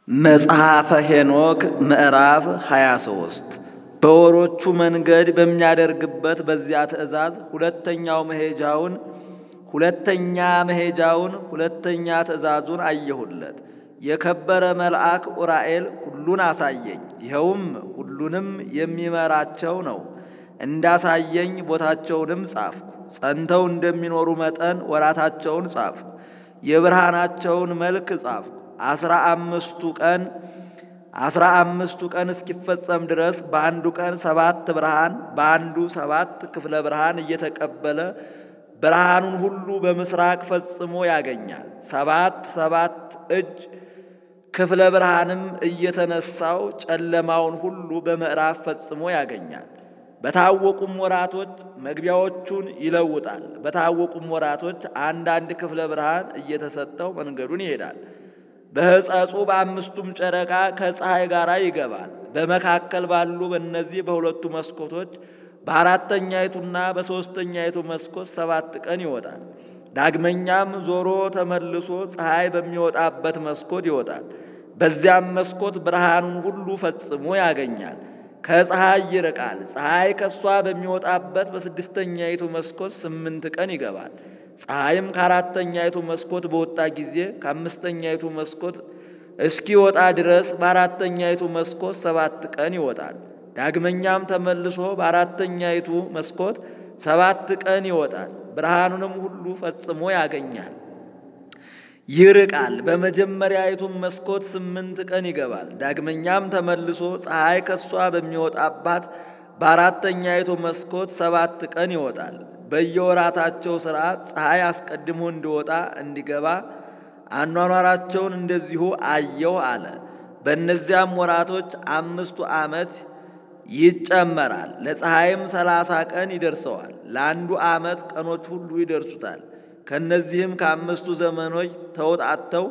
መጽሐፈ ሄኖክ ምዕራፍ 23 በወሮቹ መንገድ በሚያደርግበት በዚያ ትእዛዝ ሁለተኛው መሄጃውን ሁለተኛ መሄጃውን ሁለተኛ ትእዛዙን አየሁለት። የከበረ መልአክ ኡራኤል ሁሉን አሳየኝ። ይኸውም ሁሉንም የሚመራቸው ነው። እንዳሳየኝ ቦታቸውንም ጻፍኩ። ጸንተው እንደሚኖሩ መጠን ወራታቸውን ጻፍኩ። የብርሃናቸውን መልክ ጻፍኩ። አስራ አምስቱ ቀን አስራ አምስቱ ቀን እስኪፈጸም ድረስ በአንዱ ቀን ሰባት ብርሃን በአንዱ ሰባት ክፍለ ብርሃን እየተቀበለ ብርሃኑን ሁሉ በምስራቅ ፈጽሞ ያገኛል። ሰባት ሰባት እጅ ክፍለ ብርሃንም እየተነሳው ጨለማውን ሁሉ በምዕራብ ፈጽሞ ያገኛል። በታወቁም ወራቶች መግቢያዎቹን ይለውጣል። በታወቁም ወራቶች አንዳንድ ክፍለ ብርሃን እየተሰጠው መንገዱን ይሄዳል። በሕጸጹ በአምስቱም ጨረቃ ከፀሐይ ጋር ይገባል። በመካከል ባሉ በእነዚህ በሁለቱ መስኮቶች በአራተኛይቱና በሦስተኛይቱ መስኮት ሰባት ቀን ይወጣል። ዳግመኛም ዞሮ ተመልሶ ፀሐይ በሚወጣበት መስኮት ይወጣል። በዚያም መስኮት ብርሃኑን ሁሉ ፈጽሞ ያገኛል። ከፀሐይ ይርቃል። ፀሐይ ከእሷ በሚወጣበት በስድስተኛይቱ መስኮት ስምንት ቀን ይገባል። ፀሐይም ከአራተኛይቱ መስኮት በወጣ ጊዜ ከአምስተኛይቱ መስኮት እስኪወጣ ድረስ በአራተኛይቱ መስኮት ሰባት ቀን ይወጣል። ዳግመኛም ተመልሶ በአራተኛይቱ መስኮት ሰባት ቀን ይወጣል። ብርሃኑንም ሁሉ ፈጽሞ ያገኛል። ይርቃል። በመጀመሪያይቱም መስኮት ስምንት ቀን ይገባል። ዳግመኛም ተመልሶ ፀሐይ ከሷ በሚወጣባት በአራተኛይቱ መስኮት ሰባት ቀን ይወጣል። በየወራታቸው ሥርዓት ፀሐይ አስቀድሞ እንዲወጣ እንዲገባ አኗኗራቸውን እንደዚሁ አየሁ አለ። በእነዚያም ወራቶች አምስቱ ዓመት ይጨመራል። ለፀሐይም ሰላሳ ቀን ይደርሰዋል። ለአንዱ ዓመት ቀኖች ሁሉ ይደርሱታል። ከእነዚህም ከአምስቱ ዘመኖች ተወጣተው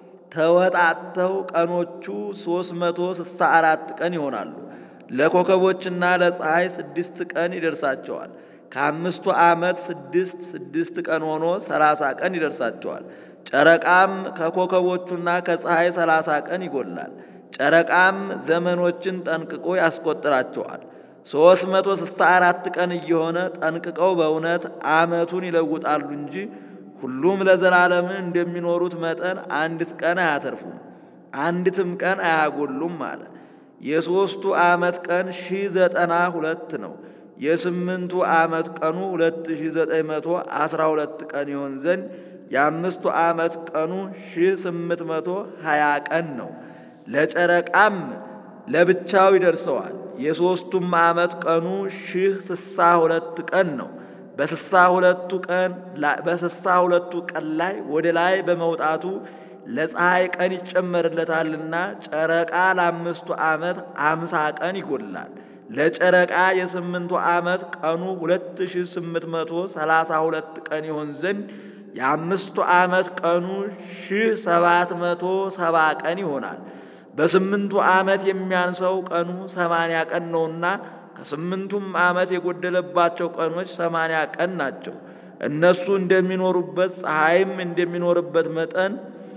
ተወጣተው ቀኖቹ ሦስት መቶ ስልሳ አራት ቀን ይሆናሉ። ለኮከቦችና ለፀሐይ ስድስት ቀን ይደርሳቸዋል። ከአምስቱ ዓመት ስድስት ስድስት ቀን ሆኖ ሰላሳ ቀን ይደርሳቸዋል። ጨረቃም ከኮከቦቹና ከፀሐይ ሰላሳ ቀን ይጎላል። ጨረቃም ዘመኖችን ጠንቅቆ ያስቆጥራቸዋል። ሦስት መቶ ስልሳ አራት ቀን እየሆነ ጠንቅቀው በእውነት ዓመቱን ይለውጣሉ እንጂ ሁሉም ለዘላለም እንደሚኖሩት መጠን አንዲት ቀን አያተርፉም፣ አንዲትም ቀን አያጎሉም አለ። የሦስቱ ዓመት ቀን ሺህ ዘጠና ሁለት ነው። የስምንቱ ዓመት ቀኑ ሁለት ሺህ ዘጠኝ መቶ አስራ ሁለት ቀን ይሆን ዘንድ የአምስቱ ዓመት ቀኑ ሺህ ስምንት መቶ ሀያ ቀን ነው። ለጨረቃም ለብቻው ይደርሰዋል። የሦስቱም ዓመት ቀኑ ሺህ ስሳ ሁለት ቀን ነው። በስሳ ሁለቱ ቀን በስሳ ሁለቱ ቀን ላይ ወደ ላይ በመውጣቱ ለፀሐይ ቀን ይጨመርለታልና ጨረቃ ለአምስቱ ዓመት አምሳ ቀን ይጎላል። ለጨረቃ የስምንቱ ዓመት ቀኑ ሁለት ሺህ ስምንት መቶ ሰላሳ ሁለት ቀን ይሆን ዘንድ የአምስቱ ዓመት ቀኑ ሺህ ሰባት መቶ ሰባ ቀን ይሆናል። በስምንቱ ዓመት የሚያንሰው ቀኑ ሰማንያ ቀን ነውና ከስምንቱም ዓመት የጎደለባቸው ቀኖች ሰማንያ ቀን ናቸው። እነሱ እንደሚኖሩበት ፀሐይም እንደሚኖርበት መጠን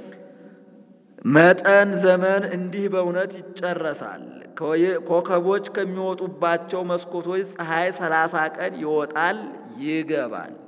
መጠን ዘመን እንዲህ በእውነት ይጨረሳል። ኮከቦች ከሚወጡባቸው መስኮቶች ፀሐይ ሰላሳ ቀን ይወጣል ይገባል።